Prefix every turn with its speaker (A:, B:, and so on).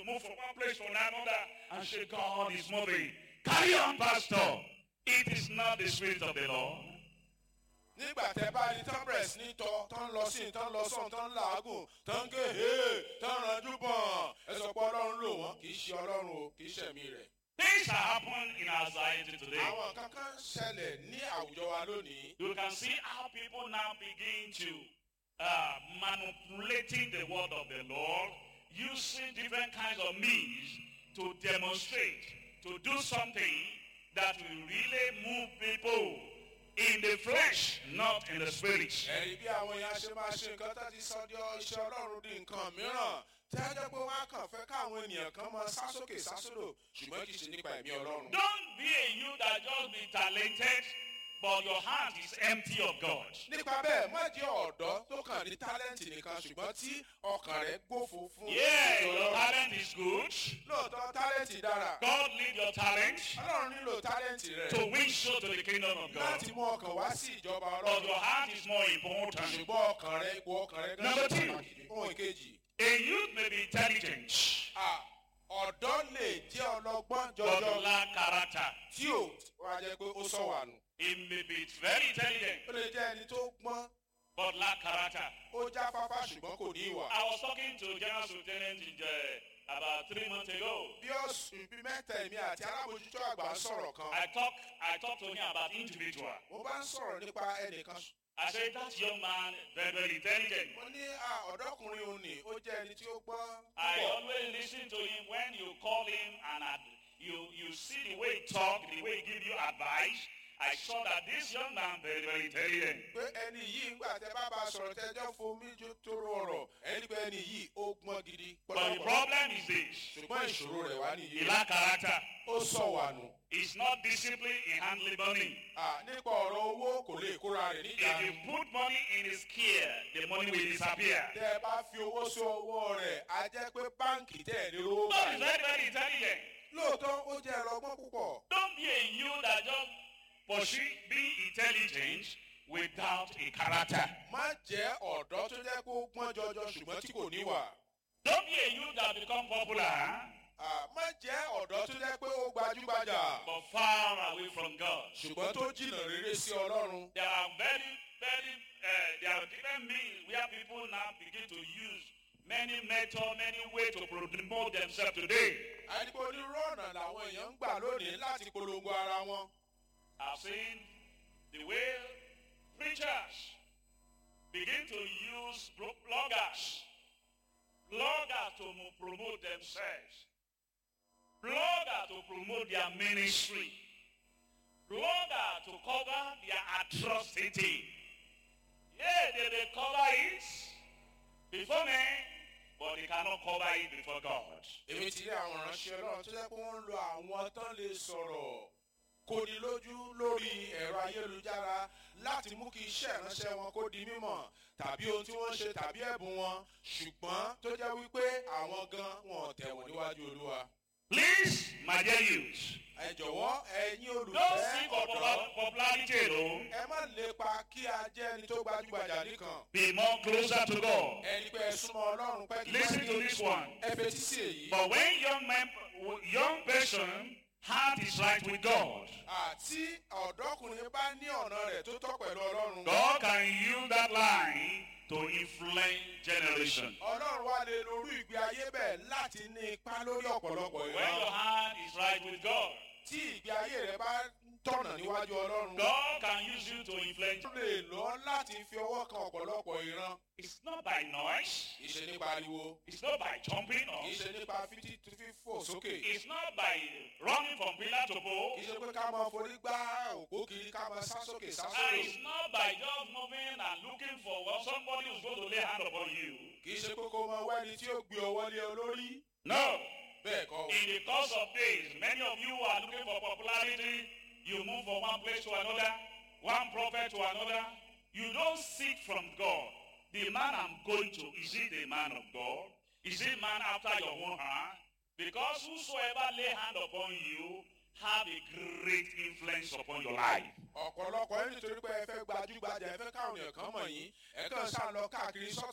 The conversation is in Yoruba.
A: to move from one place to another and say, God is moving. Carry on, Pastor. It is not the Spirit of the Lord.
B: nígbà tẹ bá ní tán bẹ̀rẹ̀ sí ní tọ́ tán lọ sí tán lọ sọ̀n tán làágùn tán ké he tán ranjú bọ̀n ẹ sọ pé ọlọ́run lò wọ́n kì í ṣe ọlọ́run o kì í ṣẹ̀mí rẹ̀.
A: Things are happening in our society today.
B: àwọn kankan ṣẹlẹ̀ ní àwùjọ wa lónìí.
A: You can see how people now begin to uh, manipulating the word of the Lord, using different kinds of means to demonstrate, to do something that will really move people in the flesh, not in the spirit.
B: ẹ̀rí bí àwọn èèyàn ṣe máa ṣe nǹkan tó ti sọ di iṣẹ́ ọlọ́run di nǹkan mìíràn tí a jẹ́ pé wọ́n á kàn fẹ́ káwọn ènìyàn kan máa sá sókè sá sódò ṣùgbọ́n kì í ṣe nípa ẹ̀mí ọlọ́run.
A: Don't be a you that just be talented, but your heart is empty of God.
B: nípa bẹ́ẹ̀ má jẹ́ ọ̀dọ́ tó kàn ní tálẹ́ǹtì nìkan ṣùgbọ́n tí ọkàn rẹ̀ gbófo fún
A: Yeah,
B: ìṣòro
A: your
B: Ọlọ́run.
A: talent is good.
B: lóòótọ́ tálẹ́ǹtì dára
A: God need your talent
B: ọlọ́run nílò tálẹ́ǹtì rẹ̀
A: to win soul to the kingdom of God.
B: láti mú ọkàn wá sí ìjọba
A: But
B: ọlọ́run
A: your heart is more important.
B: ṣùgbọ́n ọkàn rẹ̀ ipò ọkàn rẹ̀ gan
A: Number
B: ṣe
A: two.
B: pàtàkì ohun ìkejì
A: A youth may be intelligent,
B: à, ọ̀dọ́ lè jẹ́ ọlọ́gbọ́n
A: but
B: jọjọ
A: lack character.
B: tí ò wá jẹ́ pé ó sọ wà nù
A: He may be very intelligent,
B: ó lè jẹ́ ẹni tó gbọ́n
A: but lack character.
B: ó jáfáfá ṣùgbọ́n kò ní ìwà.
A: I was talking to General Lieutenant in uh, about three months ago.
B: bí ọ̀sùn bí mẹ́ta èmi àti alábòjútó àgbà ń sọ̀rọ̀ kan
A: I talk, I talked to him about individual.
B: mo bá ń sọ̀rọ̀ nípa ẹnìkan
A: I said that young man very very intelligent.
B: mo ní à, ọ̀dọ́kùnrin òun ni ó jẹ́ ẹni tí ó gbọ́n
A: I
B: púpọ̀
A: always listen to him when you call him and ad- you you see the way he talk, the way he give you advice. I saw that this young man very very intelligent.
B: pé ẹni yìí ńgbà tẹ bá bá a sọ̀rọ̀ tẹjọ́ fomi jó tóró ọ̀rọ̀ ẹni pé ẹni yìí ó gbọ́n gidi
A: But the
B: pọ̀lọpọ̀
A: problem is this:
B: ṣùgbọ́n ìṣòro rẹ̀ wá
A: he
B: nìyí
A: lack character.
B: ó sọ wà nù
A: He's not disciplined in handling money.
B: À, nípa ọ̀rọ̀ owó kò lè kóra rẹ̀
A: If
B: níjà
A: you put money in his care, the money will disappear.
B: tẹ ẹ bá fi owó sí ọwọ́ rẹ̀ á jẹ́ pé báǹkì tẹ̀ ní owó
A: God is
B: báyìí
A: very very intelligent.
B: lóòótọ́ ó jẹ́ ẹlọgbọ́n púpọ̀
A: Don't be a you that just pursue being intelligent without a character.
B: má jẹ́ ọ̀dọ́ tó jẹ́ kó gbọ́n jọjọ ṣùgbọ́n tí kò níwà
A: Don't be a you that become popular
B: À, má jẹ́ ọ̀dọ́ tó jẹ́ pé ó gbajúgbajà
A: but far away from God.
B: ṣùgbọ́n tó jìnnà rere sí ọlọ́run
A: There are very, very, uh, there are different means where people now begin to use many methods, many ways to promote themselves today.
B: àdìpọ̀ onírú ọ̀nà làwọn èèyàn ń gbà lónìí láti polongo ara wọn
A: I've seen the way preachers begin to use blo- bloggers, bloggers to mo- promote themselves, bloggers to promote their ministry, bloggers to cover their atrocity. Yeah, they, they cover it before men, but they cannot cover it before God.
B: èmi ti rí àwọn ìránṣẹ́ ọlọ́run tó jẹ́ pé wọ́n ń lo àwọn tán lè sọ̀rọ̀ kóni lójú lórí ẹ̀rọ ayélujára láti mú kí iṣẹ́ ìránṣẹ́ wọn kó di mímọ̀ tàbí ohun tí wọ́n ṣe tàbí ẹ̀bùn wọn ṣùgbọ́n tó jẹ́ wípé àwọn gan wọn ò tẹ̀wọ̀n níwájú olúwa.
A: Please, my dear youth,
B: ẹ jọ̀wọ́ ẹ̀yin
A: don't
B: olùfẹ́
A: seek for
B: ọ̀dọ́
A: popular- popularity alone.
B: ẹ má lépa kí a jẹ́ ẹni tó gbajúgbajà nìkan
A: Be more closer to God.
B: ẹni pé ẹ súnmọ́ ọlọ́run pẹ́ kí
A: Listen to this one.
B: ẹ fetí sí èyí.
A: But when young man, young person heart is right with God,
B: àti ọ̀dọ́kùnrin bá ní ọ̀nà rẹ̀ tó tọ́ pẹ̀lú ọlọ́run.
A: God can use that line to influence generation.
B: ọlọ́run wá lè lorú ìgbé ayé bẹ́ẹ̀ láti ní ipa lórí ọ̀pọ̀lọpọ̀
A: When your
B: ìran.
A: heart is right with God,
B: tí ìgbé ayé rẹ̀ bá tọ̀nà níwájú ọlọ́run.
A: God can use you to influence.
B: ó lè lọ láti fi ọwọ́ kan ọ̀pọ̀lọpọ̀ ìran.
A: It's not by noise.
B: kì í ṣe nípa ariwo.
A: It's not by jumping
B: kì
A: up.
B: í ṣe nípa fífi fífò sókè.
A: It's not by running from pillar to pole.
B: kì í ṣe pé ká máa forí gbá òpó kiri ká máa sá sókè sá
A: And
B: sókè.
A: it's not by just moving and looking for well, somebody who's going to lay hand upon you.
B: kì í ṣe pé kó máa wá ẹni tí ó gbé ọwọ́ lé ọ lórí.
A: No.
B: bẹ́ẹ̀ kọ́ o.
A: In the course of days, many of you are looking for popularity. You move from one place to another, one prophet to another. You don't seek from God. The man I'm going to, is he the man of God? Is he man after your own heart? Because whosoever lay hand upon you have a great influence upon your life.
B: ọ̀pọ̀lọpọ̀ ẹni nítorí pé ẹ fẹ́ gbajúgbajà ẹ fẹ́ káwọn èèyàn kan mọ̀ yín ẹ kàn sá lọ káàkiri sọ́tún